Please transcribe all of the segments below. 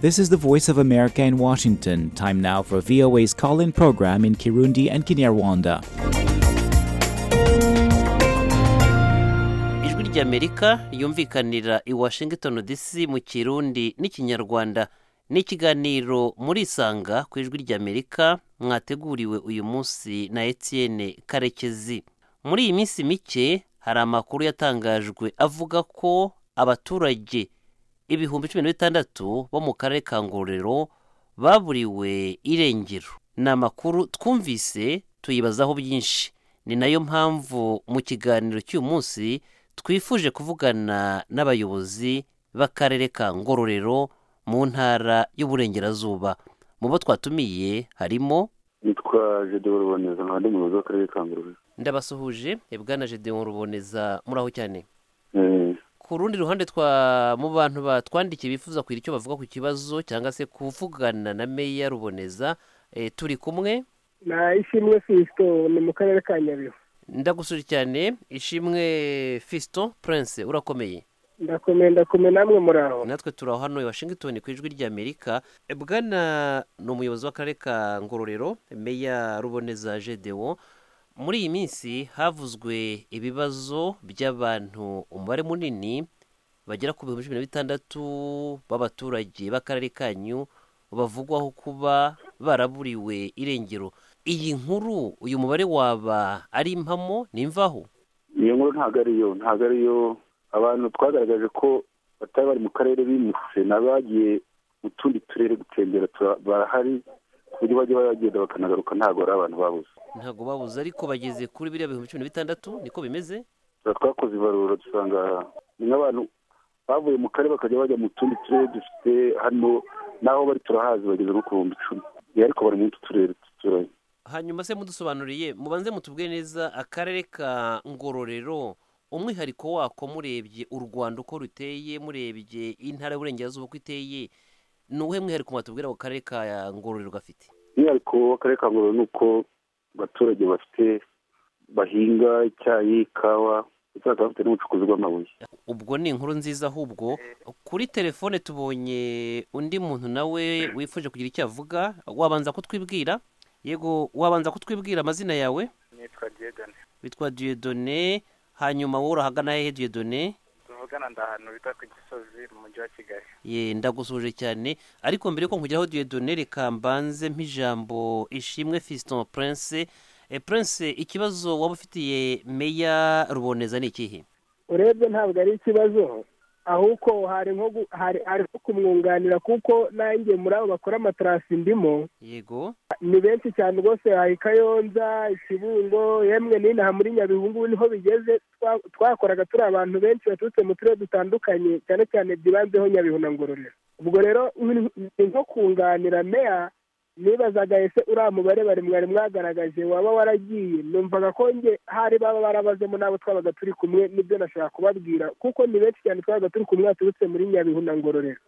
This is the Voice of America in Washington. Time now for VOA's call in program in Kirundi and Kinyarwanda. ijwi ry'amerika yumvikanira i washington dc mu kirundi n'ikinyarwanda ni ikiganiro muri isanga ku ijwi ry'amerika mwateguriwe uyu munsi na etienne karekezi muri iyi minsi mike hari amakuru yatangajwe avuga ko abaturage ibihumbi cumi na bitandatu bo mu karere ka ngororero baburiwe irengero ni amakuru twumvise tuyibazaho byinshi ni nayo mpamvu mu kiganiro cy'uyu munsi twifuje kuvugana n'abayobozi b'akarere ka ngororero mu ntara y'uburengerazuba mu bo twatumiye harimo nitwa jede ruboneza nkaba ndi umuyobozi w'akarere ka ngororero ndabasuhuje bwana gedeon ruboneza muraho cyane Eh, ku rundi ruhande twa mu bantu batwandikiye bifuza kugira icyo bavuga ku kibazo cyangwa se kuvugana na meya ruboneza eh, turi kumwe na ishimwe fisito ni mu karere ka nyabihu ndagusuje cyane ishimwe fiston prince urakomeye ndakomeye ndakomeye namwe muri aho natwe turi aho hano i washington ku ijwi ry'amerika bwana ni umuyobozi w'akarere ka ngororero meya ruboneza gedewo muri iyi minsi havuzwe ibibazo by'abantu umubare munini bagera ku bihumbi cumi na bitandatu b'abaturage b'akarere kanyu bavugwaho kuba baraburiwe irengero iyi nkuru uyu mubare waba ari impamo ni imvaho iyo nkuru ntabwo ariyo ntabwo ariyo abantu twagaragaje ko batari bari mu karere bimutse n'abagiye mu tundi turere gutembera tura- barahari ku buryo bajya bagenda bakanagaruka ntabwo ari abantu babuze ntabwo babuze ariko bageze kuri biriya bihumbi cumi na bitandatu niko bimeze Tuba twakoze ibarura dusanga ni nk'abantu bavuye mu karere bakajya bajya mu tundi turere dufite hano n'aho bari turahazi bageze nko ku bihumbi icumi Eh, ariko bari mu tundi turere tuturanye hanyuma se mudusobanuriye mubanze mutubwire neza akarere ka ngororero umwihariko wako murebye u rwanda uko ruteye murebye intara y'uburengerazuba uko iteye ni uwuhe mwihariko mwatubwira ako karere ka ngororero gafite umwihariko w'akarere ka ngororero ni uko abaturage bafite bahinga icyayi ikawa ndetse bakaba bafite n'ubucukuzi bw'amabuye ubwo ni inkuru nziza ahubwo kuri telefone tubonye undi muntu nawe wifuje kugira icyo avuga wabanza kutwibwira yego wabanza kutwibwira amazina yawe nitwa Diedone witwa diyodone hanyuma wowe urahagana hehe diyodone tuvugana ndahantu bita ku gisozi mu mujyi wa kigali ye ndagusuje cyane ariko mbere yuko nkugeraho diyodone reka mbanze mp'ijambo ishimwe fiston prince e, prince ikibazo waba ufitiye meya ruboneza ni ikihe urebye ntabwo ari ikibazo ahubwo hari nko gu- hari ari nko kumwunganira kuko nanjye muri abo bakora amatarasi ndimo yego ni benshi cyane rwose hari i kayonza ikibungo yemwe n'inaha muri nyabihu ngubu niho bigeze Twa- twakoraga turi abantu benshi baturutse mu turere dutandukanye cyane cyane byibanzeho nyabihu na ngororero ubwo rero ni- ni nko kunganira meya nibazaga ese uriya mubare bari mwari mwagaragaje waba waragiye numvaga ko nge hari baba barabazemo n'abo twabaga turi kumwe nibyo nashaka kubabwira kuko ni benshi cyane twabaga turi kumwe baturutse muri nyabihu na ngororero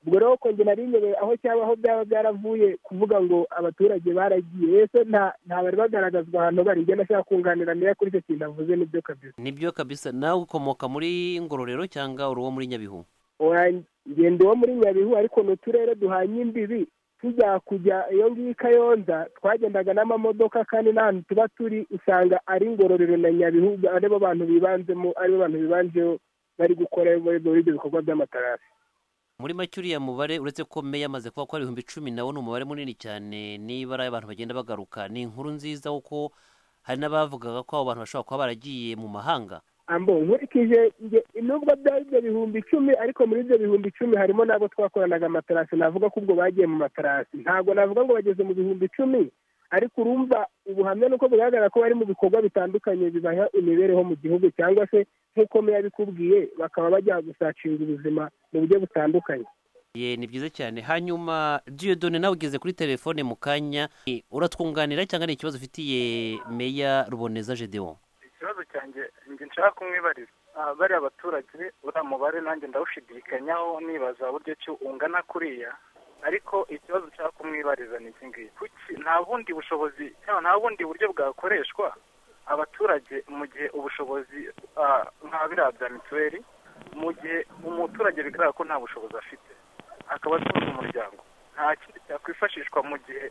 ubwo rero ko njye nari nyobewe aho cyaba aho byaba byaravuye kuvuga ngo abaturage baragiye ese nta nta bari bagaragazwa ahantu bari njye nashaka kunganira meya kuri icyo kintu avuze nibyo kabisa nibyo kabisa nawe ukomoka muri ngororero cyangwa uri uwo muri nyabihu Wa- ngenda uwo muri nyabihu ariko ni uturere duhanye imbibi tujya kujya iyo ngiyo i kayonza twagendaga n'amamodoka kandi n'ahantu tuba turi usanga ari ngororero na nyabihu aribo bantu bibanzemo aribo bantu bibanzeho bari gukora muri ibyo bikorwa by'amatarasi muri make uriya mubare uretse ko meya amaze kuba ko ari ibihumbi icumi nawo ni umubare munini cyane nibara abantu bagenda bagaruka ni inkuru nziza kuko hari n'abavugaga ko abo bantu bashobora kuba baragiye mu mahanga ambo nkurikije nge nubwo byari ibyo bihumbi icumi ariko muri ibyo bihumbi icumi harimo n'abo twakoranaga amatarasi navuga ko ubwo bagiye mu matarasi ntabwo navuga ngo bageze mu bihumbi icumi ariko urumva ubuhamya nuko bugaragara ko bari mu bikorwa bitandukanye bibaha imibereho mu gihugu cyangwa se nk'uko meya abikubwiye bakaba bajya gusacinga ubuzima mu buryo butandukanye ye ni byiza cyane hanyuma diyodone nawe ugeze kuri telefone mu kanya eh, uratwunganira cyangwa ni ikibazo ufitiye meya ruboneza gedewo ikibazo cyanjye njye nshaka kumwibariza Ah, bariya abaturage uriya mubare nanjye ndawushidikanyaho nibaza buryo ki ungana kuriya ariko ikibazo nshaka kumwibariza ni iki ngiki kuki nta bundi bushobozi cyangwa nta bundi buryo bwakoreshwa abaturage mu gihe ubushobozi ah, nka biriya bya mituweli mu gihe umuturage bigaragara ko nta bushobozi afite akaba atunze umuryango nta kindi cyakwifashishwa mu gihe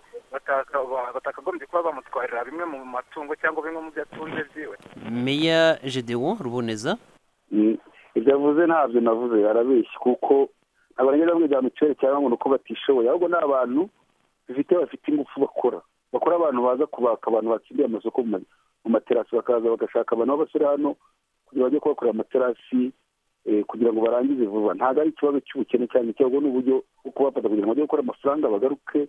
batakagombye kuba bamutwarira bimwe mu matungo cyangwa bimwe mu byo atunze byiwe meya gedewo ruboneza ibyo avuze ntabyo navuze arabeshya kuko abanyeshuri bamwe byamucere cyangwa ngo ni uko batishoboye ahubwo ni abantu bifite bafite ingufu bakora bakora abantu baza kubaka abantu batsindiye amasoko mu materasi bakaza bagashaka abantu b'abasore hano kugira ngo bajye kubakorera amaterasi kugira ngo barangize vuba ntabwo ari ikibazo cy'ubukene cyane cyangwa ni uburyo bwo kubafata kugira ngo bajye gukora amafaranga bagaruke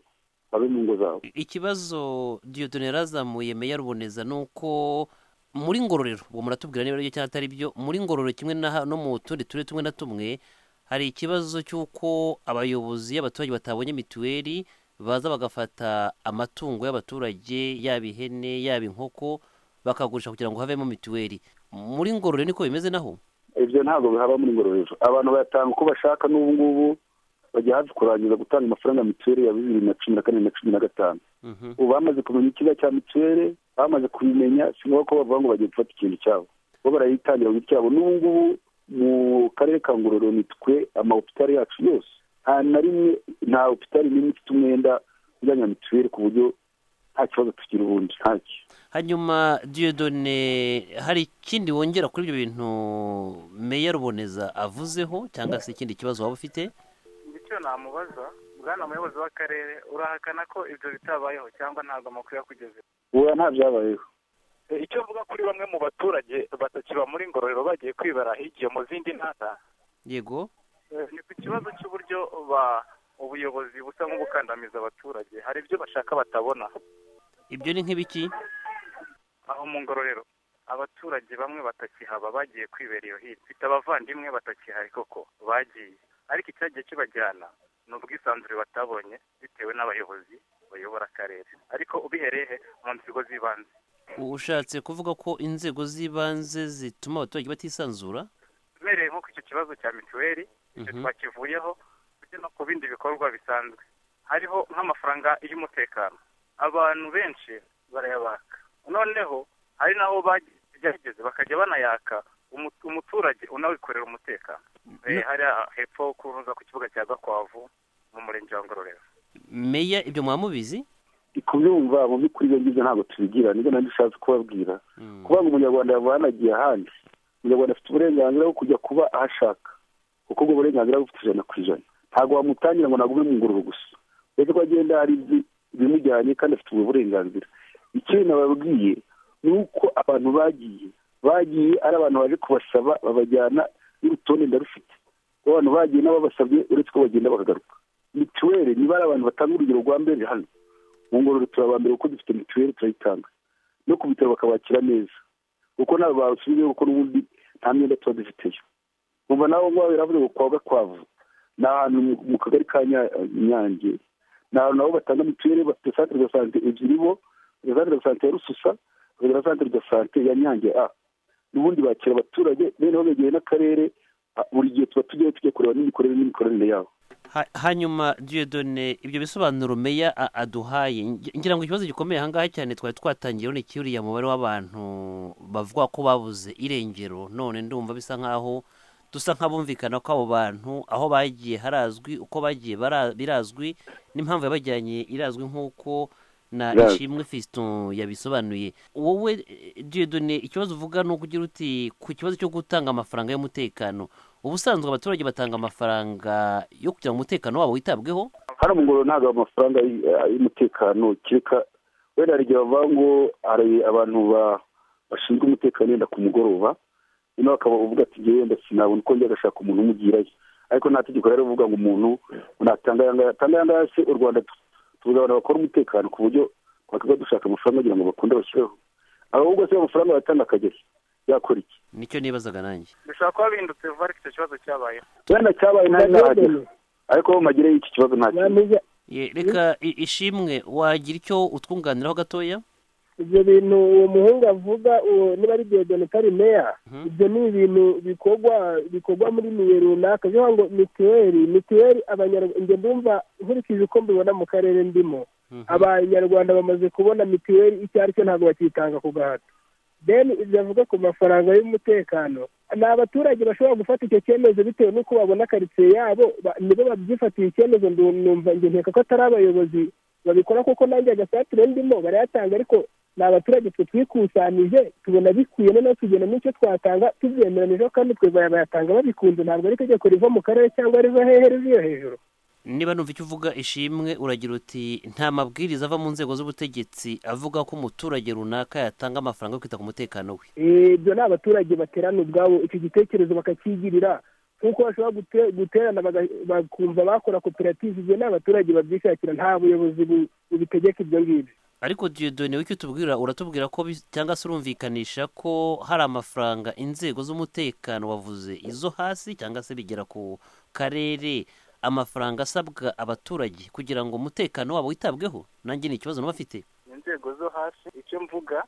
babe mu ngo zabo ikibazo diyodone yarazamuye meya ruboneza ni uko muri ngororero ubu muratubwira niba aribyo cyangwa atari byo muri ngororero kimwe no mu tundi turere tumwe na tumwe hari ikibazo cy'uko abayobozi abaturage batabonye mituweli baza bagafata amatungo y'abaturage yaba ihene yaba inkoko bakagurisha kugira ngo havemo mituweli muri ngororero niko bimeze naho ibyo ntabwo bihaba muri ngororero abantu bayatanga uko bashaka n'ubu ngubu bajya hafi kurangiza gutanga amafaranga ya mituweli ya bibiri na cumi na kane na cumi na gatanu ubu bamaze kumenya ikiza cya mituweli bamaze kubimenya si ngombwa ko bavuga ngo bagiye gufata ikintu cyabo bo barayitangira ku giti cyabo n'ubu ngubu mu karere ka ngororero nitwe amahopitari yacu yose nta na rimwe nta hopitari n'imwe ifite umwenda ujyanye na mituweli ku buryo nta kibazo tugira ubundi ntacyo hanyuma diyodone hari ikindi wongera kuri ibyo bintu meya ruboneza avuzeho cyangwa se ikindi kibazo waba ufite icyo namubaza bwana muyobozi w'akarere urahakana ko ibyo bitabayeho cyangwa ntabwo amakuru yakugeze ubu nta byabayeho icyo mvuga kuri bamwe mu baturage batakiba muri ngororero bagiye kwibara higiye mu zindi ntara yego ni ku kibazo cy'uburyo ubuyobozi busa nk'ubukandamiza abaturage hari ibyo bashaka batabona ibyo ni nk'ibiki aho mu ngororero abaturage bamwe batakihaba bagiye kwibera iyo hirya mfite abavandimwe batakihari koko bagiye ariko icyagiye kibajyana ni ubwisanzure batabonye bitewe n'abayobozi bayobora akarere ariko ubihereye mu nzego z'ibanze ushatse kuvuga ko inzego z'ibanze zituma abaturage batisanzura ubereye nko ku icyo kibazo cya mituweli icyo twakivuyeho ndetse no ku bindi bikorwa bisanzwe hariho nk'amafaranga y'umutekano abantu benshi barayabaka noneho hari n'aho bageze bakajya banayaka umuturage unawikorera umutekano hari hepfo kuruza ku kibuga cya gakwavu mu murenge wa ngororero meya ibyo mwamubizi kubyumva mu by'ukuri ibyo ngibyo ntabwo tubigira nibyo nanjye ushatse kubabwira kuba ngo umunyarwanda yava yanagiye ahandi umunyarwanda afite uburenganzira bwo kujya kuba ahashaka kuko ubwo burenganzira bufite ijana ku ijana ntabwo wamutangira ngo nagume mu ngururu gusa uretse ko agenda hari ibimujyanye kandi afite ubwo burenganzira ikindi nababwiye ni uko abantu bagiye bagiye ari abantu baje kubasaba babajyana n'urutonde ndarufite abantu bagiye nabo basabye uretse ko bagenda bakagaruka mituweli niba ari abantu batanga urugero rwa mbere hano mu ngororero turaba mbere kuko dufite mituweli turayitanga no ku bitaro bakabakira neza kuko ntabwo basubiyeho kuko n'ubundi nta myenda tuba dufiteyo nkumva nawe ngwabo biravuze ngo kwa gakwavu ni ahantu mu kagari ka nyange ni ahantu nabo batanga mituweli bafite santere de sante ebyiri bo santere de sante ya rususa bakagira santere de sante ya nyange a n'ubundi bakira abaturage beneho begereye n'akarere buri gihe tuba tujyayo tujya kureba n'imikorere n'imikoranire yabo hanyuma diyodone ibyo bisobanuro meya aduhaye ngira ngo ikibazo gikomeye ahangaha cyane twari twatangiyeho ni uriya mubare w'abantu bavuga ko babuze irengero none ndumva bisa nkaho dusa nk'abumvikana ko abo bantu aho bagiye harazwi uko bagiye birazwi n'impamvu yabajyanye irazwi nk'uko na ishimwe fisito yabisobanuye wowe diyodone ikibazo uvuga ni ukugira uti ku kibazo cyo gutanga amafaranga y'umutekano ubusanzwe abaturage batanga amafaranga yo kugira ngo umutekano wabo witabweho hano mu ngoro ntabwo amafaranga y'umutekano kereka wenda hari igihe bavuga ngo hari abantu bashinzwe umutekano wenda ku mugoroba noneho bakaba uvuga ati ngewe wenda sinabona uko njya agashaka umuntu umugirayo ariko nta tegeko rero uvuga ngo umuntu unatanga ayangaya se u rwanda tubuze abantu bakora umutekano ku buryo twakaba dushaka amafaranga kugira ngo bakunde bashyireho ahubwo se amafaranga batanga akagera yakora iki nicyo nibazaga nanjye bishobora kuba bihindutse vuba ariko icyo kibazo cyabayeho wenda cyabaye nawe nahagera ariko mu magere y'iki kibazo nta kintu reka ishimwe wagira icyo utwunganiraho gatoya ibyo bintu uwo muhungu avuga niba ari diyodoni utari meya ibyo ni ibintu bikorwa bikorwa muri miye runaka bivuga ngo mituweli mituweli abanyarwanda njye ndumva nkurikije uko mbibona mu karere ndimo abanyarwanda bamaze kubona mituweli icyo ari cyo ntabwo bakiyitanga ku gahato deni ibyo avuga ku mafaranga y'umutekano ni abaturage bashobora gufata icyo cyemezo bitewe n'uko babona karitsiye yabo nibo babyifatiye icyemezo numva nkeka ko atari abayobozi babikora kuko nanjye agasatire ndimo barayatanga ariko ni abaturage twe twikusanije tubona bikwiye noneho tugena n'icyo twatanga tubyemeranyije kandi twe bayatanga babikunze ntabwo ari itegeko riva mu karere cyangwa riva hehe riviyo hejuru niba numva icyo uvuga ishimwe uragira uti nta mabwiriza ava mu nzego z'ubutegetsi avuga ko umuturage runaka yatanga amafaranga yo kwita ku mutekano we ibyo ni abaturage baterana ubwabo icyo gitekerezo bakakigirira nk'uko bashobora guterana bakumva bakora koperative ibyo ni abaturage babyishakira nta buyobozi bubitegeka ibyo ngibyo ariko diyodone w'icyo tubwira uratubwira ko cyangwa se urumvikanisha ko hari amafaranga inzego z'umutekano wavuze izo hasi cyangwa se bigera ku karere amafaranga asabwa abaturage kugira ngo umutekano wabo witabweho nanjye ni ikibazo n'abafite inzego zo hasi icyo mvuga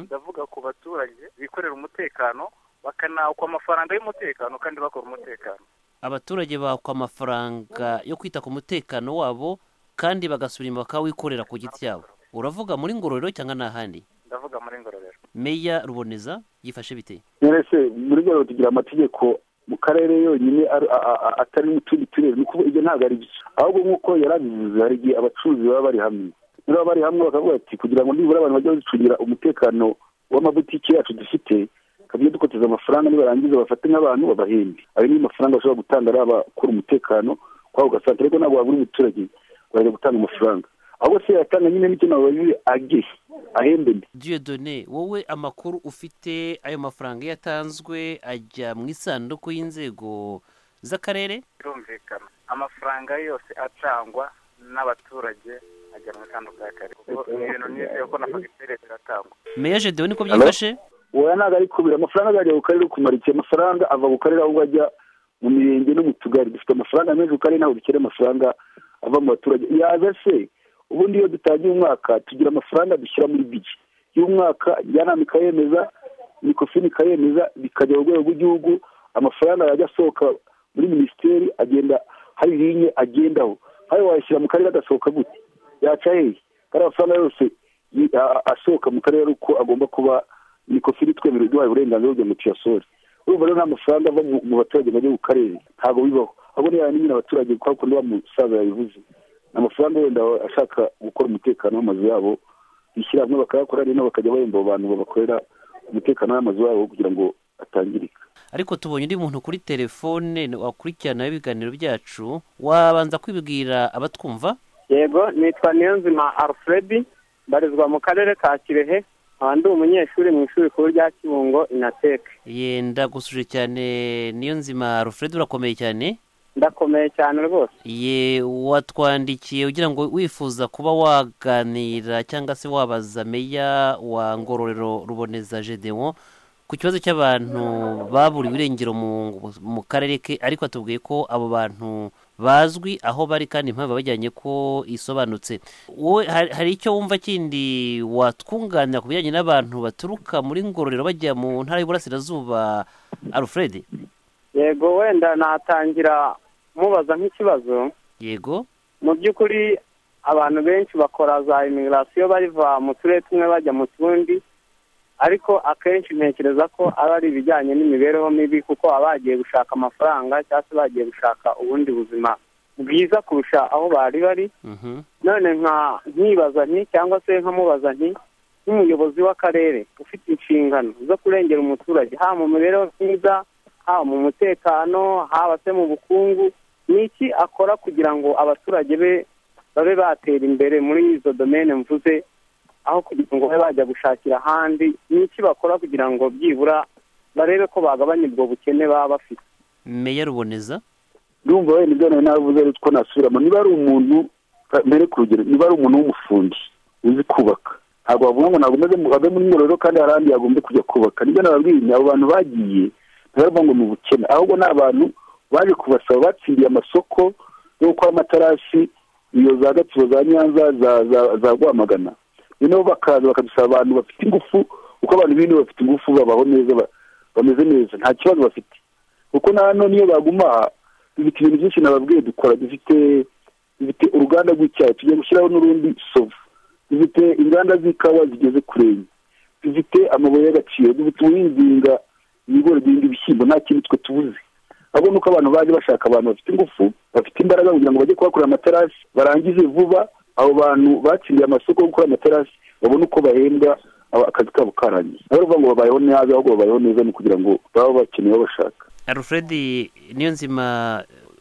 ndavuga ku baturage bikorera umutekano bakanakwa amafaranga y'umutekano kandi bakora umutekano abaturage bakwa amafaranga yo kwita ku mutekano wabo kandi bagasubira inyuma bakawikorera ku giti cyabo uravuga muri ngororero cyangwa n'ahandi ndavuga muri ngororero meya ruboneza yifashe bite mwese muri ngororero tugira amategeko mu karere yonyine atari mu tundi turere ni ukuvuga ibyo ntabwo ari byo ahubwo nk'uko yarabivuze hari igihe abacuruzi baba bari hamwe niba baba bari hamwe bakavuga ati kugira ngo nibura abantu bajye bazicungira umutekano w'amabutike yacu dufite kabyo dukoteza amafaranga nibarangiza bafate nk'abantu babahembe ayo niyo mafaranga bashobora gutanga ari abakora umutekano kwabo ugasanga ariko ntabwo wabura umuturage wajya gutanga amafaranga ahubwo se yatanga nyine n'icyo wabibi age ahembe mbi diyodone wowe amakuru ufite ayo mafaranga iyo atanzwe ajya mu isanduku y'inzego z'akarere birumvikana amafaranga yose atangwa n'abaturage ajya mu isanduku y'akarere ibintu nizeye ko na fagitire ziratangwa meya jedewe niko byifashe wowe ntabwo ari kubira amafaranga ajya ku karere kumara igihe amafaranga ava ku karere ahubwo ajya mu mirenge no mu tugari dufite amafaranga menshi ku karere ntabwo dukeneye amafaranga ava mu baturage yaza se ubundi iyo dutangiye umwaka tugira amafaranga dushyira muri bigi y'umwaka njyanama ikayemeza mikofini ikayemeza bikajya mu rwego rw'igihugu amafaranga yajya asohoka muri minisiteri agenda hari rinye agendaho nkayo wayashyira mu karere agasohoka gute yaca hehe kandi amafaranga yose asohoka mu karere uko agomba kuba mikofini twemerewe duhaye uburenganzira bwa mutiyasori urumva rero nta mafaranga ava mu baturage bajya ku karere ntabwo bibaho ahubwo niyo yanyine abaturage kwa kundi wa musaza yabivuze amafaranga wenda ashaka gukora umutekano w'amazu yabo bishyira hamwe bakayakora rero bakajya bahemba abo bantu babakorera umutekano w'amazu yabo kugira ngo atangirika ariko tubonye undi muntu kuri telefone wakurikiranaho ibiganiro byacu wabanza kwibwira abatwumva yego nitwa niyonzima alfred mbarizwa mu karere ka kirehe nkaba ndi umunyeshuri mu ishuri rikuru rya kibungo inateke yenda gusuje cyane niyonzima alfred urakomeye cyane ndakomeye cyane rwose ye watwandikiye ugira ngo wifuza kuba waganira cyangwa se wabaza meya wa ngororero ruboneza jedewo ku kibazo cy'abantu baburiwe irengero mu karere ke ariko atubwiye ko abo bantu bazwi aho bari kandi impamvu bajyanye ko isobanutse wowe hari icyo wumva kindi watwunganira ku bijyanye n'abantu baturuka muri ngororero bajya mu ntara y'uburasirazuba alfred yego wenda natangira mubaza nk'ikibazo yego mu by'ukuri abantu benshi bakora za imigarasiyo bariva mu turere tumwe bajya mu tundi ariko akenshi ntekereza ko aba ari ibijyanye n'imibereho mibi kuko baba bagiye gushaka amafaranga cyangwa se bagiye gushaka ubundi buzima bwiza kurusha aho bari bari none nka nkibaza nti cyangwa se nkamubaza nti nk'umuyobozi w'akarere ufite inshingano zo kurengera umuturage haba mu mibereho myiza haba mu mutekano haba se mu bukungu ni iki akora kugira ngo abaturage be babe batera imbere muri izo domene mvuze aho kugira ngo babe bajya gushakira ahandi ni iki bakora kugira ngo byibura barebe ko bagabanya ubwo bukene baba bafite meya ruboneza ndumva wenda ibyo nawe navuze ari ko nasubiramo niba ari umuntu mbere ku rugero niba ari umuntu w'umufundi uzi kubaka ntabwo bavuga ngo ntabwo ave muri ngororero kandi hari ahandi yagombye kujya kubaka nibyo nababwiye abo bantu bagiye ntabwo ngo ni ubukene ahubwo ni abantu baje kubasaba batsindiye amasoko yo gukora amatarasi iyo za gatsibo za nyanza za rwamagana noneho bakaza bakadusaba abantu bafite ingufu kuko abantu b'ino bafite ingufu babaho neza bameze neza nta kibazo bafite kuko nano niyo baguma dufite ibintu byinshi nababwiye dukora dufite dufite uruganda rw'icyayi tugiye gushyiraho n'urundi sovu dufite inganda z'ikawa zigeze kure dufite amabuye y'agaciro dufite ubuhinzi ibigori birinda ibishyimbo nta kintu twe tubuze ahubwo ni uko abantu baje bashaka abantu bafite ingufu bafite imbaraga kugira ngo bajye kuhakorera amaterasi barangize vuba abo bantu batsindiye amasoko yo gukora amaterasi babone uko bahembwa aba- akazi kabo karangiye aho bavuga ngo babayeho nabi ahubwo babayeho neza ni ukugira ngo baba bakeneye aho bashaka alfred niyo nzima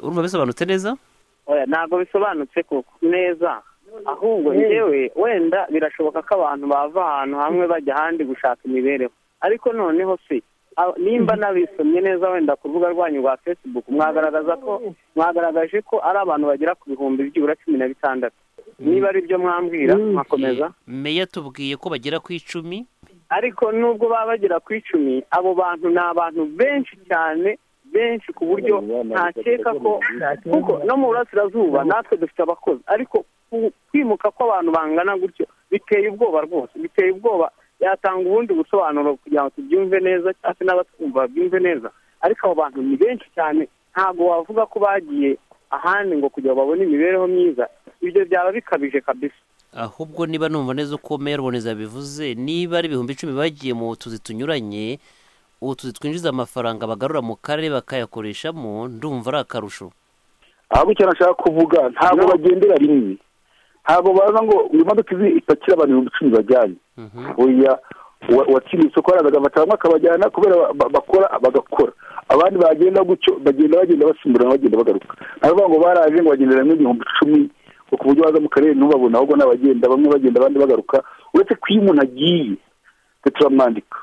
urumva bisobanutse neza oya ntabwo bisobanutse koko neza ahubwo njyewe wenda birashoboka ko abantu bava ahantu hamwe bajya ahandi gushaka imibereho ariko noneho se aba- nimba nabisomye neza wenda ku rubuga rwanyu rwa facebook mwagaragaza ko mwagaragaje ko ari abantu bagera ku bihumbi byibura cumi na bitandatu niba ari byo mwambwira Mm. mwakomeza meya tubwiye ko bagera ku icumi ariko nubwo baba bagera ku icumi abo bantu ni abantu benshi cyane benshi ku buryo ntakeka ko kuko no mu burasirazuba natwe dufite abakozi ariko ku- kwimuka kw'abantu bangana gutyo biteye ubwoba rwose biteye ubwoba yatanga ubundi busobanuro kugira ngo tubyumve neza cyangwa se n'abatwumva babyumve neza ariko abo bantu ni benshi cyane ntabwo wavuga ko bagiye ahandi ngo kugira ngo babone imibereho myiza ibyo byaba bikabije kabisa ahubwo niba numva neza uko meya ruboneza yabivuze niba ari ibihumbi icumi bagiye mu tuzi tunyuranye utuzi twinjiza amafaranga bagarura mu karere bakayakoreshamo ndumva ari akarusho ahubwo icyo nashaka kuvuga ntabwo bagendera rimwe ntabwo baza ngo iyi modoka izi ipakira abantu ibihumbi icumi bajyanye Mhm. oya uwa- uwatsindiye isoko araza agafata bamwe akabajyana kubera ba- ba- bakora bagakora abandi bagenda gutyo bagenda bagenda basimburana bagenda bagaruka aravuga ngo baraje ngo bagendera rimwe igihumbi icumi ngo ku buryo baza mu karere ntubabone ahubwo ni abagenda bamwe bagenda abandi bagaruka uretse ko iyo umuntu agiye twe turamwandika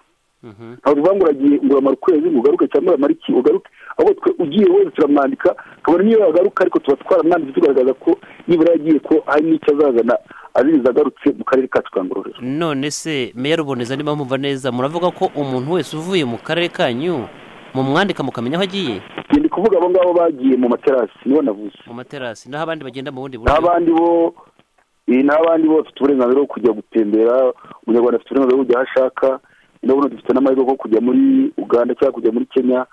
Mhm. ntabwo tuvuga ngo uragiye ngo uramara ukwezi ngo ugaruke cyangwa uramara iki ugaruke ahubwo twe ugiye wese turamwandika kabona niyo yagaruka ariko tuba twaramwanditse tugaragaza ko nibura yagiye ko hari n'icyo azazana aziriza agarutse mu karere kacu ka ngororero none se meya ruboneza niba mwumva neza muravuga ko umuntu wese uvuye mu karere kanyu mumwandika mukamenya aho agiye ndi kuvuga abo ngabo bagiye mu materasi nibo navuze mu materasi naho abandi bagenda mu bundi buryo n'abandi bo eh, n'abandi bo bafite uburenganzira bwo kujya gutembera umunyarwanda afite uburenganzira bwo kujya aho ashaka ndabona dufite n'amahirwe yo kujya muri uganda cyangwa kujya muri kenya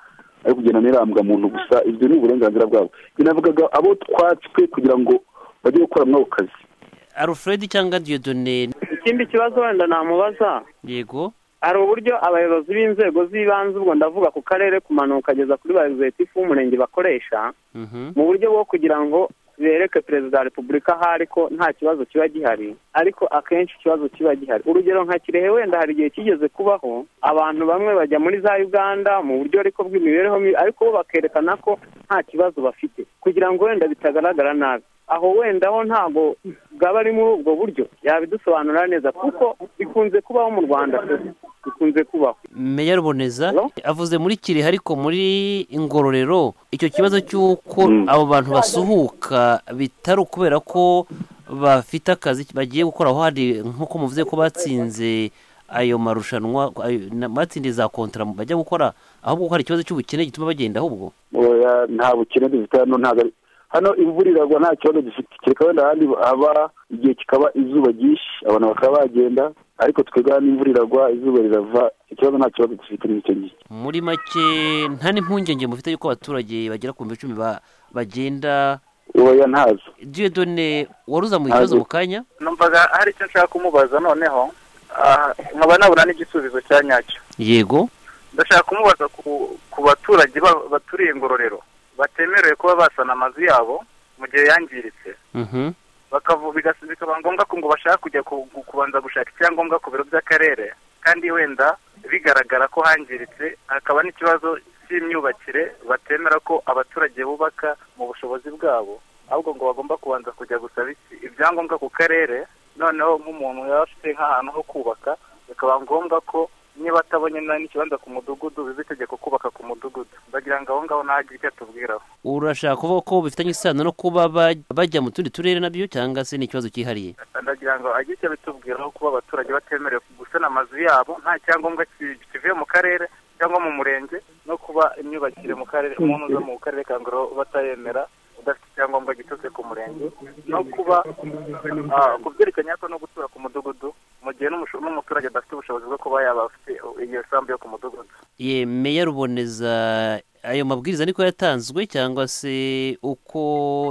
ari kugenda nirambwa muntu gusa ibyo ni uburenganzira bwabo binavugaga abo twatswe kugira ngo bajye gukora muri ako kazi alfred cyangwa diyodone ikindi kibazo wenda namubaza yego hari uburyo abayobozi b'inzego z'ibanze ubwo ndavuga ku karere kumanuka kugeza kuri ba egizetifu w'umurenge bakoresha Mhm. mu buryo bwo kugira ngo bereke perezida wa repubulika ahari ko nta kibazo kiba gihari ariko akenshi ikibazo kiba gihari urugero nka kirehe wenda hari igihe kigeze kubaho abantu bamwe bajya muri za uganda mu buryo ariko bw'imibereho mibi ariko bo bakerekana ko nta kibazo bafite kugira ngo wenda bitagaragara nabi aho wenda ho ntabwo bwaba ari muri ubwo buryo yabidusobanurira neza kuko bikunze kubaho mu rwanda pe. bikunze kubaho meya ruboneza Hello? avuze muri kirehe ariko muri ingororero icyo kibazo cy'uko Mm. abo bantu basuhuka bitari ukubera ko bafite akazi bagiye gukora aho hari nk'uko muvuze ko batsinze ayo marushanwa ayo- na- batsindiye za kontara bajya gukora ahubwo ko hari ikibazo cy'ubukene gituma bagenda ahubwo oya nta bukene dufite hano ntabwo ari hano imvura iragwa nta kibazo dufite kereka wenda ahandi haba igihe kikaba izuba ryinshi abantu bakaba bagenda ariko twebwe hano imvura iragwa izuba rirava ikibazo nta kibazo dufite n'icyo ngicyo muri make nta n'impungenge mufite y'uko abaturage bagera ku bihumbi icumi ba- bagenda oya ntazo diyodone waruza mu kibazo Ntabwo. mu kanya numvaga hari icyo nshaka kumubaza noneho ah, nkaba nabura n'igisubizo cya nyacyo yego ndashaka kumubaza ku- ku baturage ba- baturiye ingororero batemerewe kuba basana amazu yabo mu gihe yangiritse Mhm. bakavu- bigas- bikaba ngombwa ko ngo bashaka kujya ku- ku- kubanza gushaka icyangombwa ku biro by'akarere kandi wenda bigaragara ko hangiritse hakaba n'ikibazo cy'imyubakire batemera ko abaturage bubaka mu bushobozi bwabo ahubwo ngo bagomba kubanza kujya gusaba iki- ibyangombwa ku karere noneho nk'umuntu yaba afite nk'ahantu ho kubaka bikaba ngombwa ko niba atabonye na- n'ikibanza ku mudugudu biba itegeko kubaka ku mudugudu bagira ngo aho ngaho ntagire icyo atubwiraho urashaka kuvuga ko bifitanye isano no kuba baj- bajya mu tundi turere nabyo cyangwa se ni ikibazo cyihariye ndagira ngo agire icyo bitubwiraho kuba abaturage batemerewe gusana amazu yabo nta cyangombwa ki- kivuye mu karere cyangwa mu murenge no kuba imyubakire mu karere umuntu uza mu karere ka ngoro batayemera udafite icyangombwa giturutse ku murenge no kuba ah, ku byerekeranye ariko no gutura ku mudugudu mu gihe n'umusho- n'umuturage adafite ubushobozi bwo kuba yaba afite iyo sambu yo ku mudugudu ye meya ruboneza ayo mabwiriza niko yatanzwe cyangwa se uko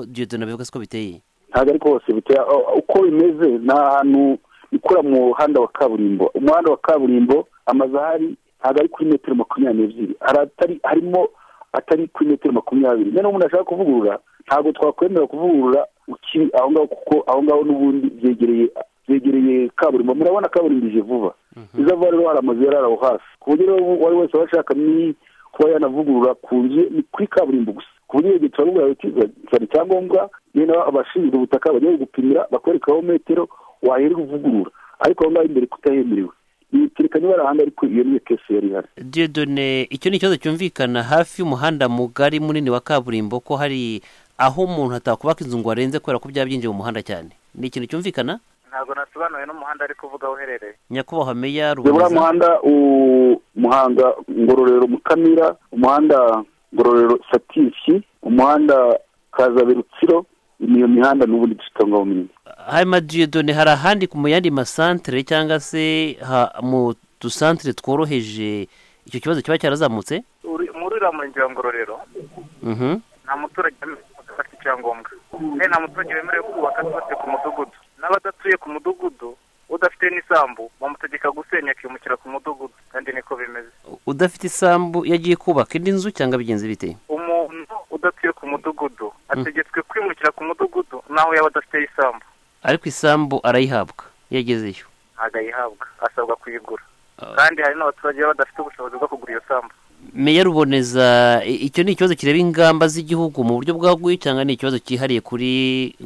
diyodona abivuga siko biteye ntabwo ariko hose biteye aho- uko bimeze ni ahantu ikora mu muhanda wa kaburimbo umuhanda wa kaburimbo amazu ahari ntabwo ari kuri metero makumyabiri n'ebyiri hari atari harimo atari kuri metero makumyabiri noneho umuntu ashaka kuvugurura ntabwo twakwemera kuvugurura ukiri aho ngaho kuko aho ngaho n'ubundi byegereye byegereye kaburimbo murabona kaburimbo ije vuba izava rero hari amazu yari ari aho hasi ku buryo rero uwo ari wese aba ashaka ni kuba yanavugurura ku nzu ni kuri kaburimbo gusa ku buryo iyo gihe turabubwira bati zana icyangombwa nyine abashinzwe ubutaka bajya gupimira bakwereka aho metero wahera uvugurura ariko aho ngaho imbere kutahemerewe yerekanye bari ahandi ariko iyo niyo kese yari ihari diyodone icyo ni ikibazo cyumvikana hafi y'umuhanda mugari munini wa kaburimbo ko hari aho umuntu atakubaka inzu ngo arenze kubera ko byaba byinjiye mu muhanda cyane ni ikintu cyumvikana ntabwo nasobanuye n'umuhanda ari kuvuga aho uherereye nyakubahwa meya uriya ruboneza muhanda umuhanda ngororero mukamira umuhanda ngororero satirishi umuhanda kazabe rutsiro niyo mihanda n'ubundi dusitangaho minini hanyuma diyodone hari ahandi ku mu yandi masantere cyangwa se ha- mu dusantere tworoheje icyo kibazo kiba cyarazamutse Uri- muri uriya murenge wa ngororero Mhm. nta muturage wemerewe gufata icyangombwa kandi nta muturage wemerewe kubaka twese ku mudugudu n'abadatuye ku mudugudu udafite n'isambu bamutegeka gusenya akimukira ku mudugudu kandi niko bimeze udafite isambu yagiye kubaka indi nzu cyangwa bigenze bite umuntu udatuye ku mudugudu ategetswe kwimukira ku mudugudu naho yaba adafite isambu ariko isambu arayihabwa iyo agezeyo ntabwo ayihabwa asabwa kuyigura kandi hari n'abaturage baba badafite ubushobozi bwo kugura iyo sambu meya ruboneza i- icyo ni ikibazo kireba ingamba z'igihugu mu buryo bwaguye cyangwa ni ikibazo cyihariye kuri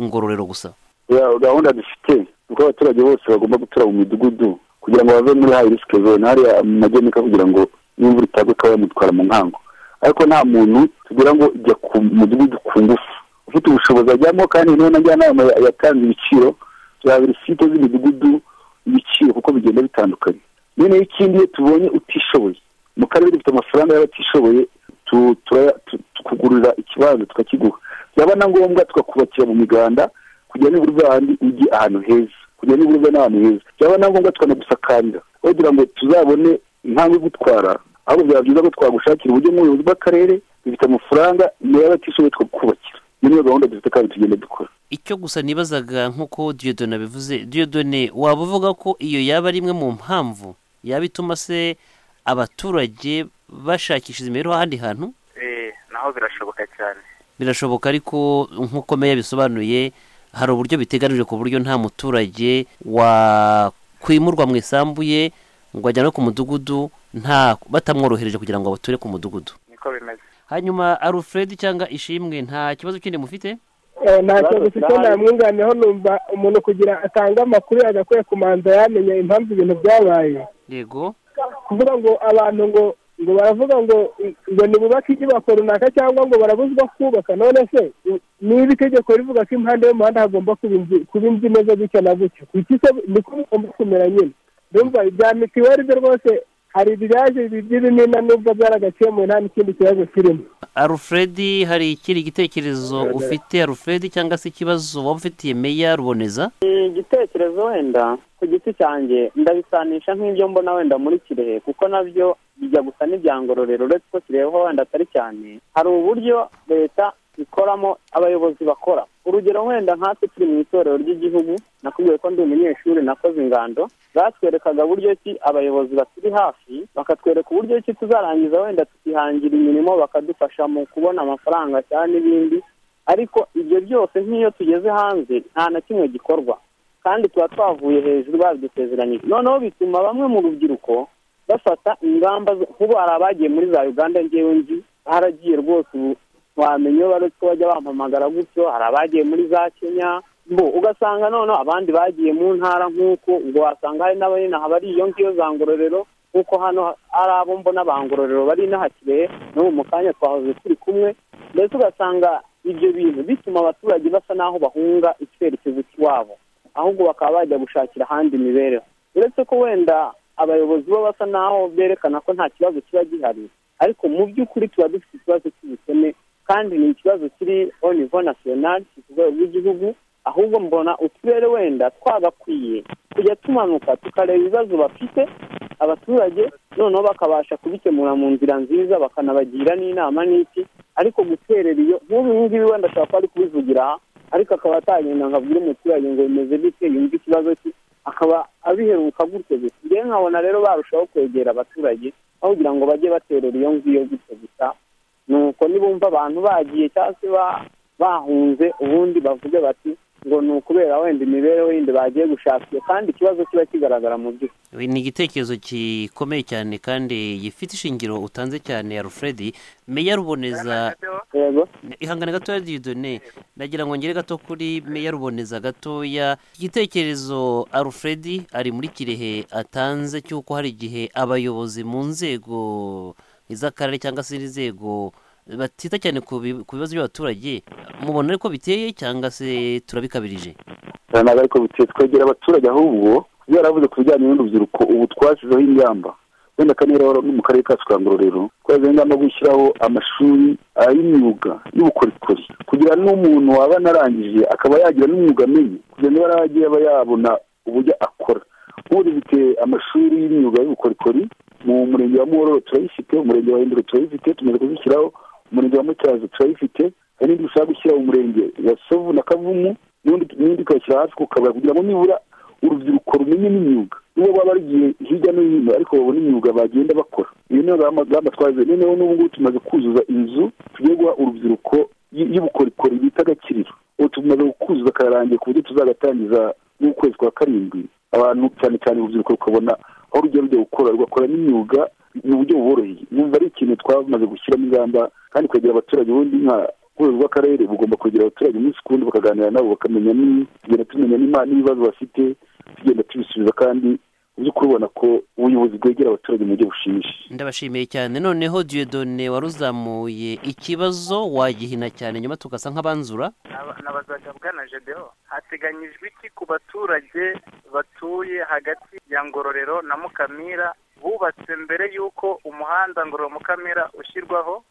ngororero gusa Ya, gahunda dufite uko abaturage bose bagomba gutura mu midugudu kugira ngo bave muri hayi risike zone hariya mu magenika kugira ngo n'imvura itagwa ikaba yamutwara mu nkango ariko nta muntu tugira ngo jya ku mudugudu ku ngufu ufite ubushobozi ajyamo kandi niyo na njyanama ya- yatanze ibiciro bya buri site z'imidugudu ibiciro kuko bigenda bitandukanye noneho ikindi iyo tubonye utishoboye mu karere dufite amafaranga y'abatishoboye tu- turaya- tu- tukugurira ikibanza tukakiguha byaba na ngombwa tukakubakira mu miganda kujya nibura ubwa handi ujye ahantu heza kujya nibura ubwa n'ahantu heza byaba na ngombwa tukanagusakarira kugira ngo tuzabone impamvu yo gutwara ahubwo byaba byiza ko twagushakira uburyo nk'ubuyobozi bw'akarere bifite amafaranga nayo abatishoboye twakubakira iyo niyo gahunda dufite kandi tugenda dukora icyo gusa nibazaga nk'uko diyodone abivuze diyodone waba uvuga ko iyo yaba ari imwe mu mpamvu yaba ituma se abaturage bashakishiriza imibereho ahandi hantu eh naho birashoboka cyane birashoboka ariko nk'uko meya bisobanuye hari uburyo biteganijwe ku buryo nta muturage wakwimurwa mu isambu ye ngo ajyanwe ku mudugudu nta batamworohereje kugira ngo abature ku mudugudu niko bimeze hanyuma alfred cyangwa ishimwe nta kibazo kindi mufite Eh, ntacyo dufite nta mwunganiyeho numva umuntu kugira atanga amakuru yagakwiye kumanza yamenye impamvu ibintu byabaye yego kuvuga ngo abantu ngo ngo baravuga ngo ngo ntibubake inyubako runaka cyangwa ngo barabuzwa kubaka none se niba itegeko rivuga ko impande y'umuhanda hagomba kuba inzu- kuba inzu imeze gutya na gutya kuki se niko bigomba kumera nyine ndumva ibya mitiweli byo rwose hari ibyaje by'ibimina n'ubwo byaragakemuwe nta n'ikindi kibazo kirimo alfred hari ikindi gitekerezo ufite alfred cyangwa se ikibazo waba ufitiye meya ruboneza igitekerezo wenda ku giti cyanjye ndabisanisha nk'ibyo mbona wenda muri kirehe kuko nabyo bijya gusa n'ibyangororero uretse ko kireho wenda atari cyane hari uburyo leta ikoramo abayobozi bakora urugero wenda nkatwe turi mu itorero ry'igihugu nakubwiye ko ndi umunyeshuri nakoze ingando batwerekaga buryo ki abayobozi baturi hafi bakatwereka uburyo ki tuzarangiza wenda tukihangira imirimo bakadufasha mu kubona amafaranga cyangwa n'ibindi ariko ibyo byose nk'iyo tugeze hanze nta na kimwe gikorwa kandi tuba twavuye hejuru babidusezeranyije noneho bituma bamwe mu rubyiruko bafata ingamba zo- nk'ubu hari abagiye muri za uganda ngewe nzi haragiye rwose ubu wamenya iyo baretse ko bajya bampamagara gutyo hari abagiye muri za kenya bo ugasanga noneho abandi bagiye mu ntara nk'uko ubwo wasanga hari n'abarinaha bari iyo ngiyo za ngororero nk'uko hano ari abo mbona ba ngororero bari inahakiriye n'ubu mu kanya twahoze turi kumwe mbese ugasanga ibyo bintu bituma abaturage basa n'aho bahunga icyerekezo cy'iwabo ahubwo bakaba bajya gushakira ahandi imibereho uretse ko wenda abayobozi bo basa n'aho berekana ko nta kibazo kiba gihari ariko mu by'ukuri tuba dufite ikibazo cy'ubukene kandi ni ikibazo kiri au niveau national si ku rwego rw'igihugu ahubwo mbona uturere wenda twagakwiye kujya tumanuka tukareba ibibazo bafite abaturage noneho bakabasha kubikemura mu nzira nziza bakanabagira n'inama n'iki ariko guterera iyo nk'ubu ibi ngibi wenda ashobora kuba ari kubivugira aha ariko akaba atagenda ngo abwire umuturage ngo bimeze bite yumve ikibazo cye akaba abiheruka gutyo gusa njyewe nkabona rero barushaho kwegera abaturage aho kugira ngo bajye baterera iyo ngiyo gutyo gusa nuko nibumva abantu bagiye cyangwa se ba- bahunze ubundi bavuge bati ngo ni ukubera wenda imibereho yindi bagiye gushaka iyo kandi ikibazo kiba kigaragara mu by'ukuri We- ni igitekerezo gikomeye cyane kandi gifite ishingiro utanze cyane ya alfred meya ruboneza yego ihangane gatoya diyudone nagira ngo ngere gato kuri meya ruboneza gatoya igitekerezo alfred ari muri kirehe atanze cy'uko hari igihe abayobozi mu nzego iz'akarere cyangwa se n'inzego batita cyane ku bi- ku bibazo by'abaturage mubona ariko biteye cyangwa se turabikabirije ntabwo ariko biteye twegera abaturage ahubwo ibyo yaravuze ku bijyanye n'urubyiruko ubu twashyizeho ingamba wenda kandi rero no mu karere kacu ka ngororero twashyizeho ingamba yo gushyiraho amashuri ah, y'imyuga y'ubukorikori kugira n'umuntu waba anarangije akaba yagira n'umwuga amenye kugira niba yaragiye aba yabona uburyo akora ubu biteye amashuri y'imyuga y'ubukorikori mu murenge wa muhororo turayifite umurenge wa hindura turayifite tumaze kuzishyiraho umurenge wa mutyazo turayifite hari n'indi dushaka gushyira mu murenge wa sovu na kavumu n'undi n'indi tukayishyira hasi ku kabari kugira ngo nibura urubyiruko rumenye n'imyuga nibo baba bagiye hirya no hino ariko babona imyuga bagenda bakora iyo niyo gahama gahama twaje noneho n'ubu ngubu tumaze kuzuza inzu tugiye guha urubyiruko y- y'ubukorikori bita agakiriro ubu tumaze kuzuza kararangiye ku buryo tuzagatangiza n'ukwezi kwa karindwi abantu cyane cyane urubyiruko rukabona aho rujya rujya gukora rugakora n'imyuga mu buryo buboroheye numva ari ikintu twamaze gushyiramo ingamba kandi kwegera abaturage ubundi nka urwego rw'akarere bugomba kwegera abaturage umunsi ku wundi bakaganira nabo bakamenya ni- tugenda tumenya n'ima- n'ibibazo bafite tugenda tubisubiza kandi uzi kubona ko ubuyobozi bwegera abaturage mu buryo bushimishije ndabashimiye cyane noneho diyodone waruzamuye ikibazo wagihina cyane nyuma tugasa nk'abanzura nabazaga bwana jedeho hateganyijwe iki ku baturage batuye hagati ya ngororero na mukamira bubatse mbere y'uko umuhanda ngororero mukamira ushyirwaho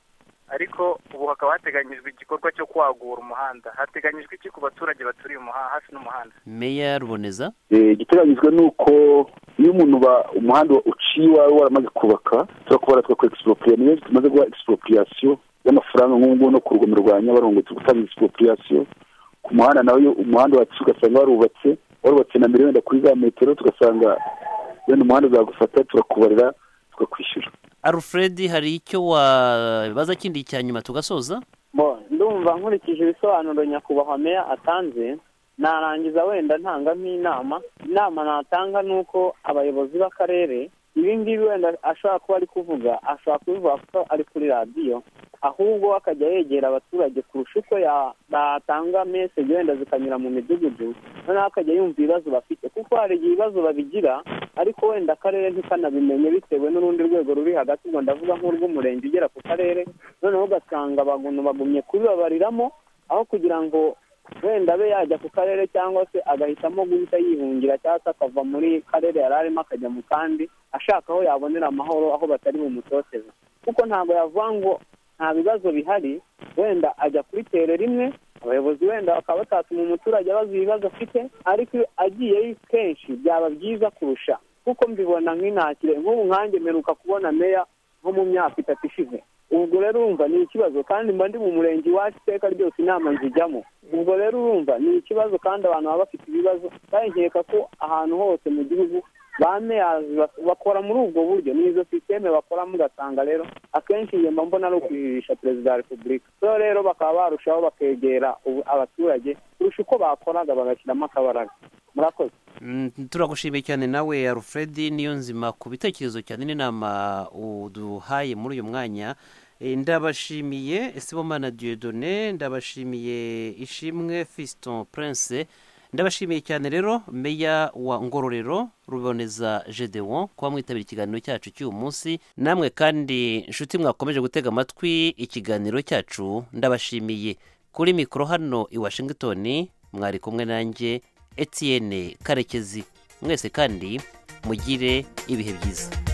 ariko ubu hakaba hateganyijwe igikorwa cyo kwagura umuhanda hateganyijwe iki ku baturage baturiye umuha- hafi n'umuhanda meya ruboneza Eh, igiteganyijwe ni uko iyo umuntu ba- umuhanda wa- uciye iwawe waramaze kubaka turakubara tugakora expropriation niyo tumaze guha expropriation y'amafaranga nk'ubu ngubu no ku rugomero rwa nyabarongo turi gutanga expropriation ku muhanda nawe iyo umuhanda wacu ugasanga warubatse warubatse na mbere wenda kuri za metero tugasanga wenda umuhanda uzagufata turakubarira tukakwishyura alfred hari icyo wabaza kindi cya nyuma tugasoza Bo, ndumva nkurikije ibisobanuro nyakubahwa meya atanze narangiza wenda ntanga nk'inama inama natanga ni uko abayobozi b'akarere ibi ngibi wenda ashobora kuba ari kuvuga ashobora kubivuga kuko ari kuri radiyo ahubwo akajya yegera abaturage kurusha uko ya- batanga meseje wenda zikanyura mu midugudu noneho akajya yumva ibibazo bafite kuko hari igihe ibibazo babigira ariko wenda akarere ntikanabimenye bitewe n'urundi rwego ruri hagati ubwo ndavuga nk'urw'umurenge ugera ku karere noneho ugasanga abantu bagumye kubibabariramo aho kugira ngo wenda abe yajya ku karere cyangwa se agahitamo guhita yihungira cyangwa se akava muri karere yari arimo akajya mu kandi ashaka aho yabonera amahoro aho batari bumutoteze kuko ntabwo yavuga ngo nta bibazo bihari wenda ajya kubitera rimwe abayobozi wenda bakaba batatuma umuturage abaza ibibazo afite ariko iyo agiyeyo kenshi byaba byiza kurusha kuko mbibona nk'intakire nk'ubu nkanjye mperuka kubona meya nko mu myaka itatu ishize ubwo rero urumva ni ikibazo kandi mba ndi mu murenge iwacu iteka ryose inama nzijyamo ubwo rero urumva ni ikibazo kandi abantu baba bafite ibibazo kandi nkeka ko ahantu hose mu gihugu ba meyazi bas- bakora muri ubwo buryo ni izo sisiteme bakoramo ugasanga rero akenshi iyo mba mbona ari ukwihisha perezida wa repubulika so rero bakaba barushaho bakegera ubu- abaturage kurusha uko bakoraga bagashyiramo akabaraga murakoze Mm, turagushimiye cyane nawe alfred niyo nzima ku bitekerezo cyane n'inama uduhaye muri uyu mwanya Eh, ndabashimiye sibomana diyodone ndabashimiye ishimwe fiston prince ndabashimiye cyane rero meya wa ngororero ruboneza gedeon kuba mwitabira ikiganiro cyacu cy'uyu munsi namwe kandi inshuti mwakomeje gutega amatwi ikiganiro cyacu ndabashimiye kuri mikoro hano i washington mwari kumwe nanjye etienne karekezi mwese kandi mugire ibihe byiza